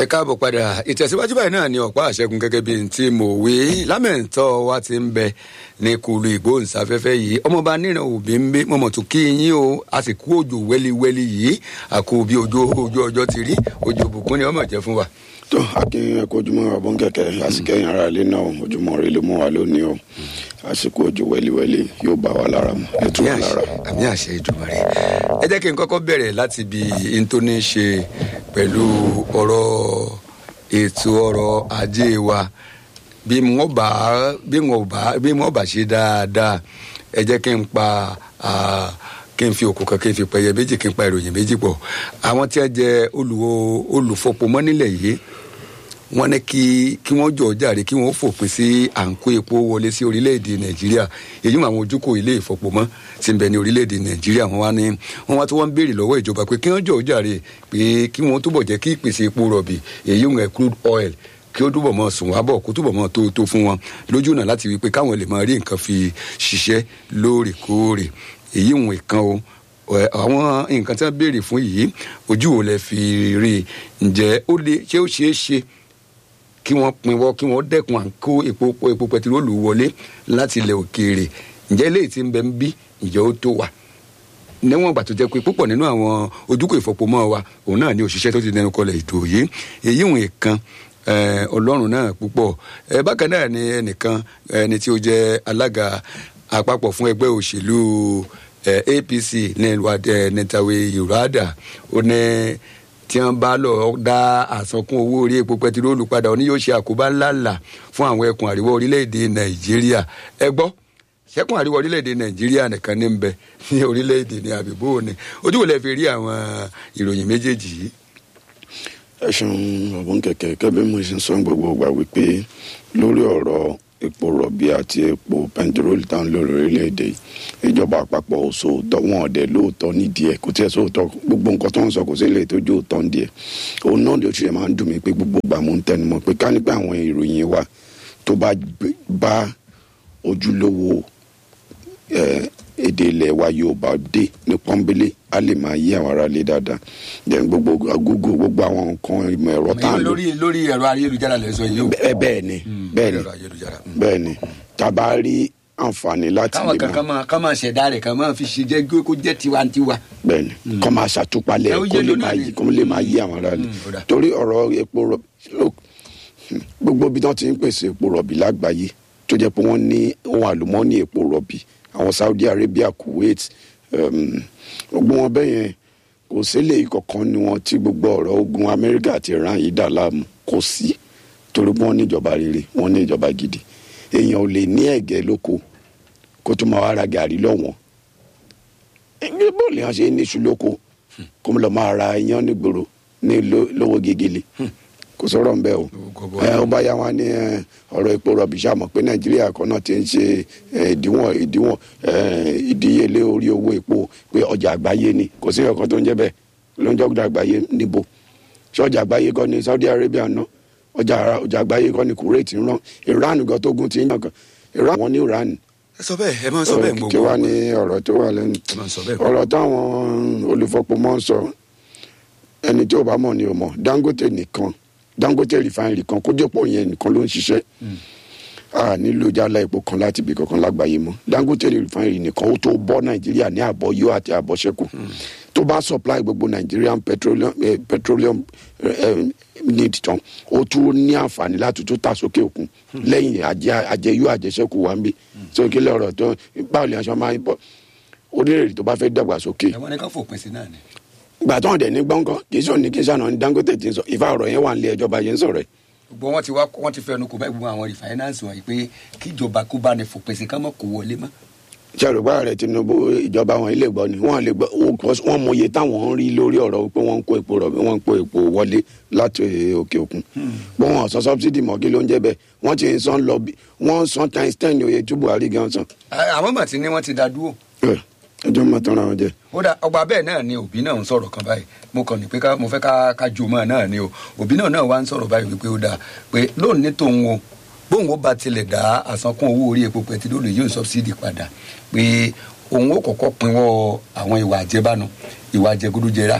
ẹ káàbọ̀ padà ìtẹ̀síwájú báyìí náà ni ọ̀pá àṣẹgun gẹ́gẹ́ bí n tí mo wí lámẹ̀ntọ́ wa ti ń bẹ ní kulu ìgbóhùnsáfẹ́fẹ́ yìí ọmọọba níran òbí ń gbé mọ̀mọ́ tó kí yín o a sì kú òjò wẹ́líwẹ́lí yìí àkó bí ojú ojú ọjọ́ ti rí ojú òbùkún ni ọmọ jẹ́ fún wa. tó akin ẹkọ ojúmọ́ ọbọn kẹkẹ àsìkò ẹ̀yìn ara ilé náà ojúmọ́ rẹ ló mú wa lónìí o àsìkò òjò wẹ́líwẹ́lí yóò bá wa lára mu ẹ tún wa lára. àmì àṣẹ ìjùmọ̀ rẹ ẹ jẹ́ kí n kọ́kọ́ bẹ̀rẹ̀ láti bí n tó ní ṣe pẹ̀lú ọ̀rọ̀ ètò ọrọ̀ ajé wa bí wọ́n bá bí wọ́n bá bí wọ́n bá ṣe dáadáa ẹ jẹ́ kí n pa kí n fi òkú kan kí n fi pẹyẹ méjì kí n pa ìròyìn méjì pọ̀ àwọn tí wọ́n jẹ́ olùwò olùfọpomọ́ nílẹ̀ yìí wọ́n ní kí kí wọ́n jọ jàre kí wọ́n fòpin sí à ń kó epo wọlé sí orílẹ̀-èdè nàìjíríà èyí mọ àwọn ojúkò ilé ìfọpomọ́ tí ń bẹ ní orílẹ̀-èdè nàìjíríà wọ́n wá ní wọ́n wá tí wọ́n ń béèrè lọ́wọ́ ìjọba pé kí wọ́n jọ jàre pé kí wọ́n túbọ̀ jẹ́ kí ìpèsè epo rọ̀bì èyí ń crude oil kí ó túbọ̀ mọ sùn wá bọ̀ kó túbọ̀ mọ tó tó fún wọn lójú náà láti wí pé káwọn lè máa rí nǹkan fi ṣiṣẹ́ lóòrèkóòrè èyí ń kan o àwọn nǹkan tí wọ́n béèrè fún yìí ojú wo lẹ fi rí ǹjẹ́ ó lè ṣé ó ṣeé ṣe kí wọ́n pinwọ́ kí wọ́n dẹ́kun à ń kó epo epo pẹtiróòlù wọlé láti ilẹ̀ òkèèrè ǹjẹ́ eléyìí ti ń bẹ ń bí ǹjẹ́ ó tó wà níwọ̀n ìgbà tó jẹ́ pé púpọ̀ nínú àwọn ojúkò ìfọpomọ́ wa òun náà ní òṣìṣẹ́ tó ti dẹnu kọlẹ̀ ètò yìí èyí ìwọ̀n kan ọlọ́run náà púpọ̀ bákan náà ni ẹnìkan ẹni tí ó jẹ́ alága àpapọ̀ fún ẹgbẹ́ òṣèlú apc ní nìtàwé yorùbá ó ní tí wọn bá lọ dá àsankún owó orí epo pẹtiróòlù padà ó ní yóò ṣe àkóbá ńláńlá fún àwọn ẹkùn àríwá orílẹ̀-èdè nàìjíríà ẹ gbọ́ ṣẹ́kùn àríwá orílẹ̀-èdè nàìjíríà nìkan ní ń bẹ ní orílẹ̀-èdè ní àbíbó ni ojú wo lẹ fi rí àwọn ìròyìn méjèèjì yìí. ẹ ṣeun ọ̀bùn kẹ̀kẹ́ kẹ́bí mo ṣe ń sọ gbogbo ìgbà wípé lórí ọ̀rọ̀ epo rọ̀bì àti epo pẹntiróòlù táwọn lórí orílẹ̀-èdè ìjọba àpapọ̀ sóòótọ́ wọn ọ̀dẹ̀ lóòótọ́ nídìí ẹ̀ kò tí ẹ̀ sóòótọ́ gbogbo nǹkan tó ń sọ kò sí ilé tó jó òótọ́ nídìí ẹ̀ òun náà ló ṣe máa ń dùn mí pé gbogbo ìgbà mo ń tẹnumọ́ pé ká nípa àwọn ìròyìn wa tó bá bá ojúlówó èdè ilẹ̀ wa Yorùbá dé ní pọ́nbélé a lè máa yí àwọn ará lé dáadáa then gbogbo Google gbogbo àwọn nǹkan ìmọ̀ ẹ̀rọ tá à ń lò. lórí lórí ẹ̀rọ ayélujára lè sọ yìí o. bẹ́ẹ̀ ni bẹ́ẹ̀ ni bẹ́ẹ̀ ni tá a bá rí àǹfààní láti lè máa. káwọn kankan máa kọ́ máa ṣẹ̀dá rẹ̀ kan máa fi ṣe jẹ́ kó jẹ́ tiwantiwa. bẹ́ẹ̀ ni kọ́ máa ṣàtúpalẹ̀ kó lè máa yí kó lè máa yí àwọn ará lé torí ọ̀rọ̀ epo rọ̀bì gbogbo ibi tí wọ́n ti ń pèsè epo rọ̀bì lágbàáyé tó jẹ́ pé wọ́n ní ohun àlùmọ́ọ́nì epo rọ̀bì àwọn Saudi Arabia Kuwait gbogbo wọn bẹ́ẹ̀ yẹn kò sílẹ̀ ìkọ̀kan ni wọn tí gbogbo ọ̀rọ̀ ogun Amẹ́ríkà àti Iran yìí dà láàmú kò sí torí pé wọ́n ní ìjọba rere wọ́n ní ìjọba gidi èèyàn ò lè ní ẹ̀gẹ́ lóko kó tó máa wá ra gàrí lọ́wọ́n ẹgbẹ́ bọ́ọ̀lù yẹn ṣe ní iṣu lóko kó lọ máa ra iyán nígboro ní lówó gegele kò sọ̀rọ̀ nbẹ o ẹ ó bá yá wọn ní ọ̀rọ̀ epo rọ̀bì sàmọ̀ pé nàìjíríà kan náà ti ń ṣe ìdíwọ̀n ìdíwọ̀n ìdíyelé orí owó epo pé ọjà àgbáyé ni kò sí ọ̀kan tó ń jẹ́ bẹ́ẹ̀ ló ń jọ́gbọ́dọ̀ àgbáyé níbo ṣé ọjà àgbáyé kọ́ ni Saudi Arabia ná ọjà ọjà àgbáyé kọ́ ni Kuwait ń rán Iran gan tó gun ti ń yàn kan Iran wọn ní Iran. ẹ sọ bẹ́ẹ̀ ẹ máa sọ bẹ́ẹ̀ gbogbo kí wàá ní ọ̀rọ̀ tó wà lẹ́nu ọ̀rọ̀ táwọn olùfọpọmọ sọ ẹni tí ò bá mọ̀ ni ò mọ̀ Dangote nìkan Dangote refinery kan kó dépò yẹn nìkan ló ń ṣiṣẹ́ a nílò jálá epo kan láti ibi kankan lágbàáyé mọ́ Dangote refinery nìkan ó tó bọ́ Nàìjíríà ní àbọ̀ yóò àti àbọ̀ ṣẹ́kù tó bá supply gbogbo Nigerian petroleum, eh, petroleum eh, need tán ó tún ní àǹfààní láti tún tà sókè òkun lẹ́yìn àjẹyó àjẹṣẹ́kù wa ń bí so kí lọ́rọ̀ tó báwo ni aṣọ máa ń bọ̀ orílẹ̀-èdè tó bá fẹ́ dàgbàsókè. ẹ̀wọ̀n ni ká fòpin sí náà ni gbà tó ń dẹ̀ ní gbọ́ngàn kì í sọ ní kí n sànà ní Dangote ti ń sọ ìfà ọ̀rọ̀ yẹn wà nílé ẹjọ́ bá yẹn ń sọ̀rọ̀ ẹ̀. gbogbo wọn ti wá wọn ti fẹnu kò bá gbogbo àwọn rìfáínánsì wọn yìí pé kíjọba kó bá ní fòpin sí ká mọ̀ kó wọlé mọ́. sàrùbá rẹ Tinubu ìjọba wọn ilé gbọ́ ni wọn lè gbọ́ wọn mọye táwọn ń rí lórí ọ̀rọ̀ pé wọ́n ń kó epo rọ̀bì wọ́n ń kó epo wọlé láti òkè òkun bó wọn sọ subsidy mọ́ kí ló ń jẹ́ bẹ́ẹ̀ wọ́n ti ń san lọ bí wọ́n san times ten ní oye tí Buhari gan san. àwọn màtí ni wọ́n ti dá dúró ẹjọ́ máa tán ra wọn jẹ. ó dà ọgbà bẹ́ẹ̀ náà ni òbí náà ń sọ̀rọ̀ kan báyìí mo kàn ní pé mo fẹ́ ká ká jò mọ́ náà ni o òbí náà náà wá ń sọ̀rọ̀ báyìí wípé ó dà pé lónìí tóun o bóun ó bá tilẹ̀ dá àsankún owó orí epo pẹtiróòlù yóò sọ́bsidì padà pé òun ó kọ́kọ́ pinwọ́ àwọn ìwà àjẹbánu ìwà àjẹgúdújẹrá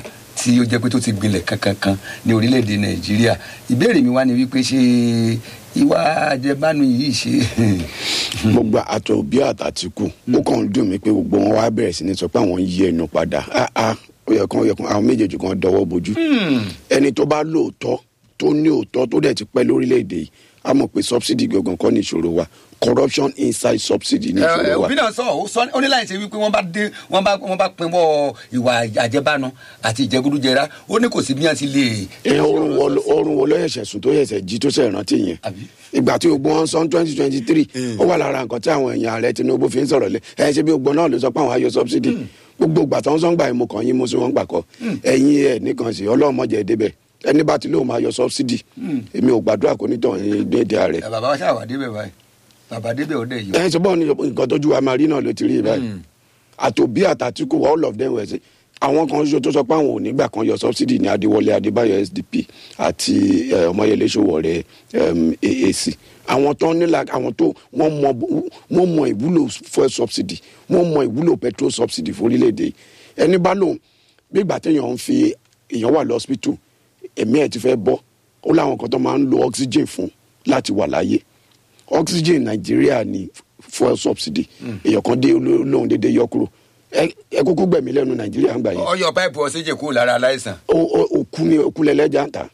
tí ó jẹ́ pé tó ti gbilẹ̀ kankankan ní orílẹ̀-èdè nàìjíríà ìbéèrè mi wá ni wípé ṣé ìwà àjẹbánu yìí ṣe. gbogbo àtọ̀ òbí àtàtìkù ó kàn ń dùn mí pé gbogbo wọn wá bẹ̀rẹ̀ sí ní sọ pé àwọn ń yí ẹnu padà Ah, ah, ó yẹ kán ó yẹ kán àwọn méjèèjì kan dọwọ́ bojú ẹni tó bá lóòótọ́ tó ní òótọ́ tó dẹ̀ ti pẹ́ lórílẹ̀‐èdè yìí a mọ̀ pé subsidy gangan kọ́ ní ìṣòro wa corruption inside subsidy ní ẹ ìṣòro wa òbí náà sọ ó sọ ó ní láì ṣe wípé wọ́n bá dé wọ́n bá wọ́n bá pinwọ́ ìwà àjẹbánu àti ìjẹgúdújẹrá ó ní kò sí bí wọ́n ti lè. ẹ orun wo ló- orun wo ló yẹsẹ̀ sùn tó yẹsẹ̀ jí tó sẹ̀ rántí yẹn Àbí? ìgbà tí ogbon wọn sọ twenty twenty three ó wà lára nǹkan tí àwọn èèyàn ààrẹ tinubu fi ń sọ̀rọ̀ lẹ ẹ ṣe bí ogbon náà ló sọ pé àwọn ayọ subsidy gbogbo ìgbà tó ń sọ ń gbà yín mo kàn yín mo sì wọ́n gbà kọ́ ẹ̀yin ẹ̀ nìkan sí ọlọ́mọdé débẹ̀ ẹni bá ti lóun máa yọ subsidy èmi ò gbàdúrà kó nítàn ní déédéé ààrẹ ẹ bàbá wa ṣáà wà débẹ̀ báyìí bàbá débẹ̀ ó dẹ̀ yìí. ẹ ṣe bọ́ọ̀ ni nǹkan tójú wa máa rí náà ló ti rí báyìí àtòbí àtàtìkù all of them wẹ̀ sí àwọn kan ṣoṣo tó sọ pé àwọn ò nígbà kan yọ subsidy ní adéwọlé adébáyọ sdp àti eh, ọmọyẹlé sowore um, aac àwọn tó nílà àwọn tó wọ́n mọ wọ́n mọ ìwúlò fuel subsidy wọ́n mọ ìwúlò petrol subsidy fórílẹ̀-èdè yìí. ẹni bá lòun gbígbà téèyàn ń fi èèyàn wà lọ́sípítù ẹ̀mí ẹ̀ ti fẹ́ bọ́ ó láwọn kan tó máa ń lo oxygen fún láti wà láyé oxygen nàìjíríà ní fuel subsidy èèyàn kan dé oló- lóhun dédé yọ kúrò ẹ ẹ kúkú gbẹ̀mí lẹ́nu nàìjíríà ń gbà yẹn ọyọ páìpù ọsẹjẹ kúrò lára aláìsàn. O- o- òkú ni òkú lẹlẹ́jà ń ta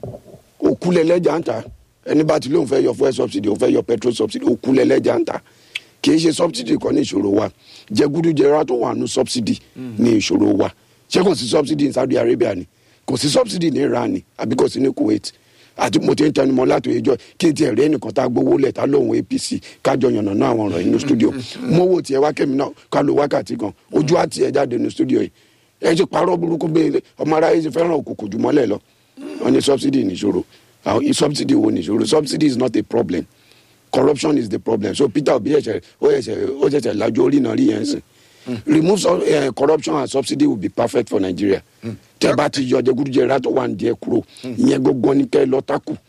òkú lẹlẹ́jà ń ta ẹni bá ti lóun fẹ́ yọ fuel subsidy òun fẹ́ yọ petrol subsidy òkú lẹlẹ́jà ń ta kì í ṣe subsidy kan ní ìṣòro wa jẹgúdújẹrá tó wà nù subsidy ní ìṣòro wa ṣé kò sí subsidy ní saudi arabia ni kò sí subsidy ní iran ni àbí kò sí ní kuwait àti mo ti ń tẹnumọ́ láti ìjọ kí n tiẹ̀ rí ẹnìkan tá a gbowó lẹ̀ tá lóhun apc kájọ yànnà náà àwọn ọ̀rọ̀ inú studio mo wò tiẹ̀ wá kẹ́mi náà ká lo wákàtí kan ojú àti ẹ̀ jáde ní studio yìí ẹ ti parọ́ burúkú bẹ́ẹ̀ ọmọ aráyé ti fẹ́ràn òkùnkùn jù mọ́lẹ̀ lọ wọn ní subsidy nìṣòro àwọn subsidy wo nìṣòro subsidy is not a problem corruption is the problem so peter obi ẹsẹ ó ẹsẹ ó ṣẹṣẹ lajú orí náà rí yẹn sìn remove some, uh, corruption and subsidy will be perfect for nigeria tẹ bá ti yọ jẹgúdújẹrá tó wà ní díẹ kúrò ìyẹn gbogbo ní kẹ lọ takù